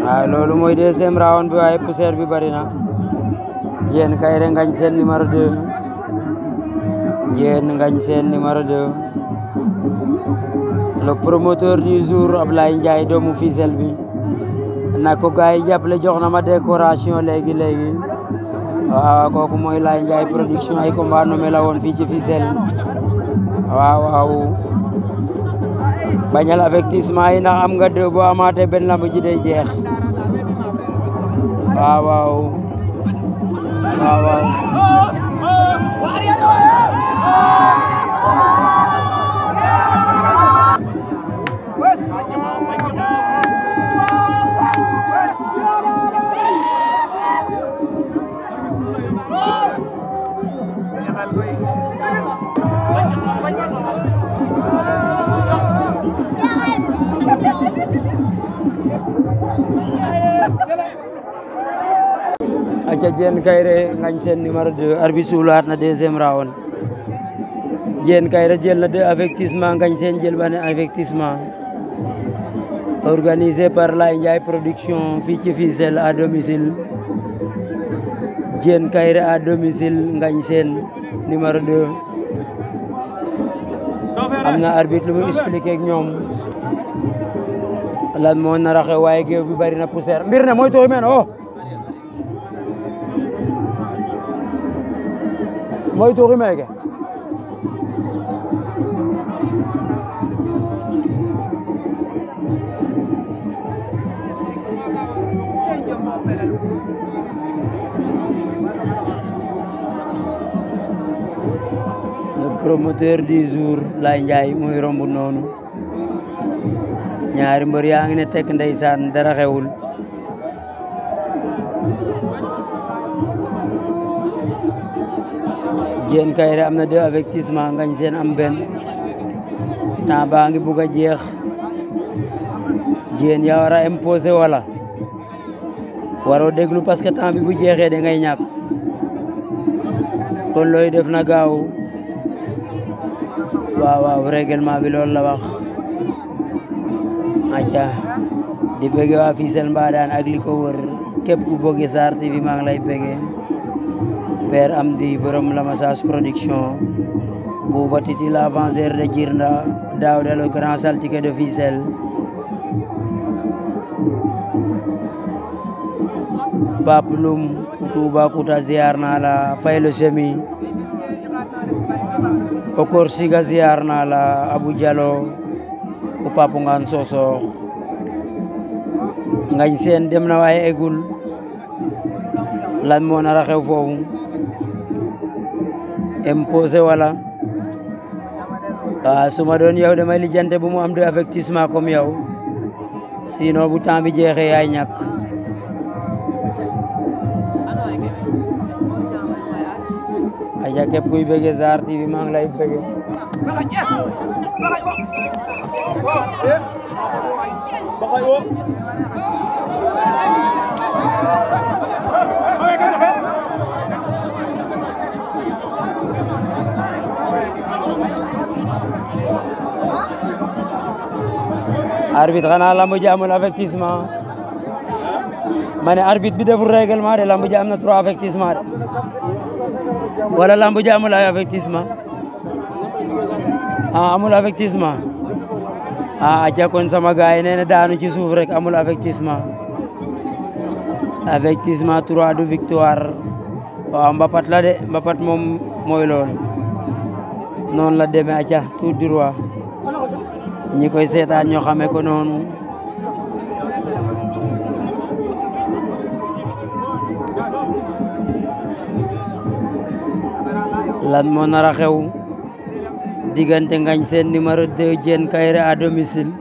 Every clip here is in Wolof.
waaw loolu mooy deuxième round bi waaye poussière bi bari na Diène Kaïré Ngagne Sène numéro 2 Diène Ngagne Sène numéro 2 le promoteur du jour Ablaye Ndiaye doomu Fissel bi na ko gars yi jàppale jox na ma décoration léegi léegi waaw kooku mooy Laye Ndiaye production ay combat nommé la woon fii ci Fissel waaw waaw bañal avertissement yi ndax am nga deux boo amaatee benn lamb ji day jeex waaw waaw waaw waaw aca Diène Kaïré Ngagne Sène numéro 2 arbitre suulaat na deuxième round Diène Kaïré jël na deux avertissement Ngagne Sène jël benn avertissement organisé par Laye Ndiaye production fii ci Fissel à domicile Diène Kaïré à domicile Ngagne Sène numéro 2 am na arbitre lu mu expliqué ak ñoom lan moo nar a xew waaye géew bi bari na poussière mbir ne mooy tooy men o mooy tuuxi meeke le promoteur du jour Laye Ndiaye mooy romb noonu ñaari mbër yaa ngi ne tekk ndeysaan dara xewul Diène Kaïré am na deux avertissement Ngagne Sène am benn temps baa ngi bugg a jeex Diène yaa war a imposer wala waroo déglu parce que temps bi bu jeexee da ngay ñàkk kon looy def na gaaw waaw waaw règlement bi loolu la wax acca di bëgge waa Fissel Mbadane ak li ko wër képp ku bëgge Sarr TV maa ngi lay bëgge Père Amdi borom Lamassas production Bouba Titi l'avanceur de Djirnda Daouda le grand saltigue de Fissel Pape Loum Toubacouta ziar naa la Fay le Semi Okor Siga ziar naa la Abou Diallo o Pape Ngane Sosokh Ngagne Sène dem na waaye egul lan moo nar a xew foofu imposé wala waaw su ma doon yow damay lijjante bu mu am de avertissement comme yow sinon bu temps bi jeexee yaay ñàkk aja képp kuy bëgge Sarr TV maa ngi lay bëgge arbitre xanaa lamb ji amul avertissement ma ne arbitre bi deful règlement de lamb ji am na trois avertissement de wala lamb ji amul ay avertissement ah amul avertissement ah aca kon sama gaay yi nee na daanu ci suuf rek amul avertissement avertissement trois du victoire waaw mbapat la de mbapat moom mooy loolu noonu la demee aca tout droit ñi koy seetaan ñoo xamee ko noonu lan moo nar a xew diggante Ngagne Sène numéro 2 Diène Kaïré à domicile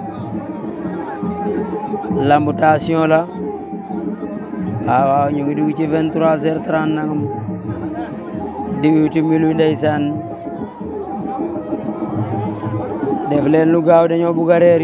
lambutation la waaw waaw ñu ngi dugg ci 23 heures 30 nangam di wuti milu ndeysaan def leen lu gaaw dañoo bugg a reeri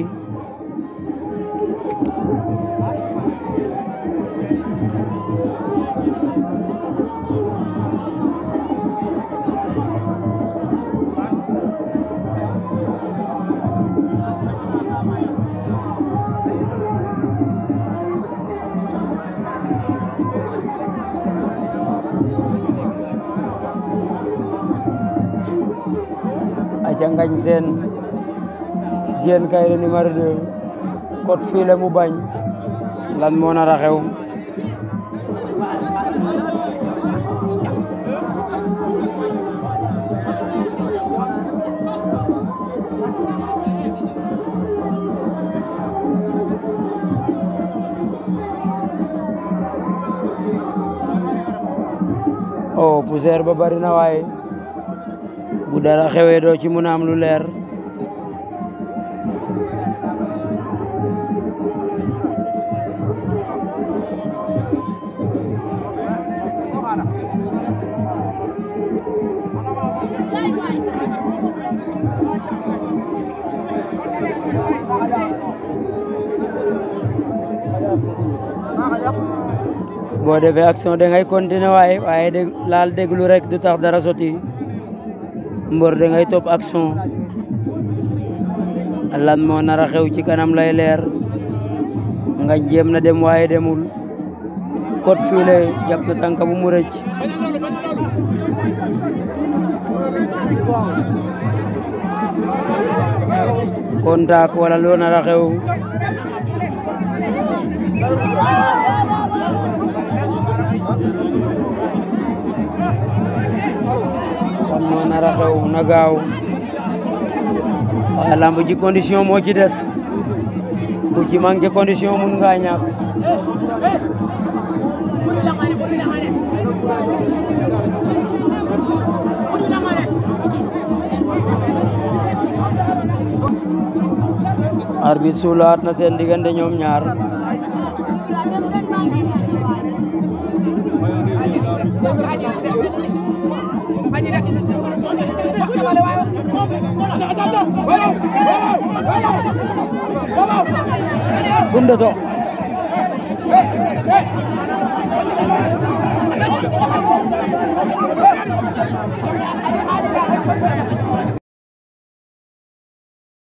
ngañ seen jeen kayre numéro 2 kot fiile mu bañ lan moo nar a xew oh poussière ba bari na waaye bu dara xewee doo ci mun a am lu leer boo defee action da ngay continuer waaye waaye dég laal déglu rek du tax dara soti mbor da ngay topp action lan moo nar a xew ci kanam lay leer nga jéem na dem waaye demul kot fiile jàpp na tànka bu mu rëcc contact wala loo nar a xew kon moo nar a xew na gaaw waaye lamb ji condition moo ci des ku ci manqué condition mun nga ñàkk arbitre suulaat na seen diggante ñoom ñaar bunda to